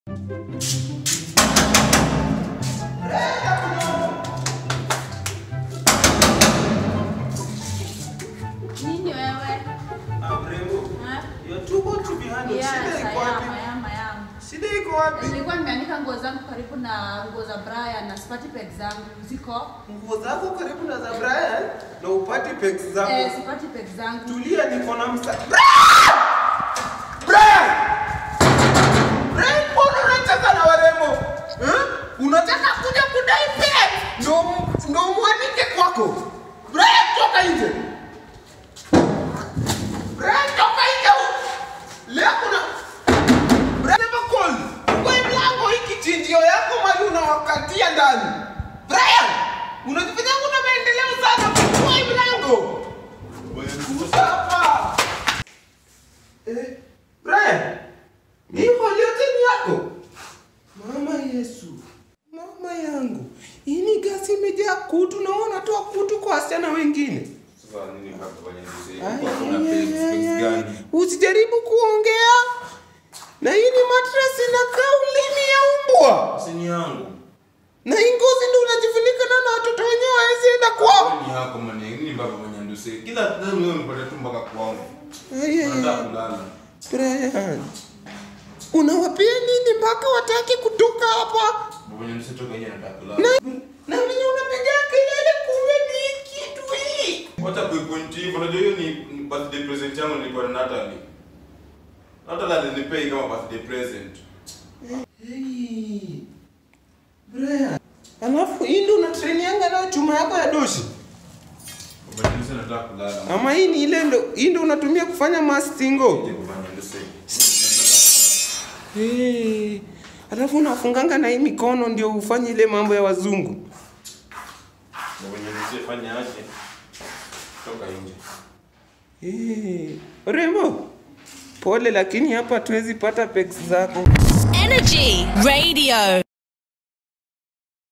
Nini wewe? Ah, mrembo. Ha? You're too good to be handled. Yes, Shida iko I am, wapi? I am, I am. Shida iko wapi? Nilikuwa nimeanika nguo zangu karibu na nguo za Brian na sipati peg zangu ziko. Nguo zako karibu na za Brian na upati pex zako. Eh, sipati peg zangu. Tulia, niko na msa. Brian! Brian! Brian, mbona unacheza na warembo? Eh? Unataka kuja kudai pex? Ndo ndo mwanike kwako. Brian, toka nje. Brian, toka nje. Leo kuna Brian, never call. Kwa mlango hii kichinjio yako mali unawakatia ndani. Brian, unajifanya kuna maendeleo sana kwa hii mlango. Usapa. Eh, Brian. Hii holi yote ni yako. Mama Yesu. Mama yangu. Hii ni gasi imejaa kutu na wewe unatoa kutu kwa wasichana wengine. Sasa nini hapa kwenye mzee? Ay, Kwa kuna ay, pegs, ay, pegs ay, gani? ay. Usijaribu kuongea. Na hii ni mattress inakaa ulimi ya umbwa. Si ni yangu. Na hii ngozi ndio unajifunika nayo na watoto wenyewe hawezi enda kwao. Wewe ni yako mane, nini mpaka kwenye nduse? Kila time wewe unipata tu mpaka kwangu. Ay, ay, Unataka ay. kulala. Brian. Unawapia nini mpaka wataki kutoka hapa? Kwenye nduse toka nje nataka Na kulala. na venye unapiga kelele kumbe ni kitu hii. Wacha kuipoint hivyo. Unajua hiyo ni ni birthday present yangu nilikuwa na Natalie. Natalie alinipei kama birthday present. Hey. Brian. Alafu hii ndio unatrainianga nayo chuma yako ya doshi. Kwenye nduse nataka kulala. Ama hii ni ile ndo hii ndio unatumia kufanya mastingo. Nje kwenye nduse. Hey. Alafu unafunganga na hii mikono ndio ufanye ile mambo ya wazungu. Kwenye nduse fanya aje? Toka nje. Hey. Rembo. Pole lakini hapa tuwezi pata pex zako. Energy Radio.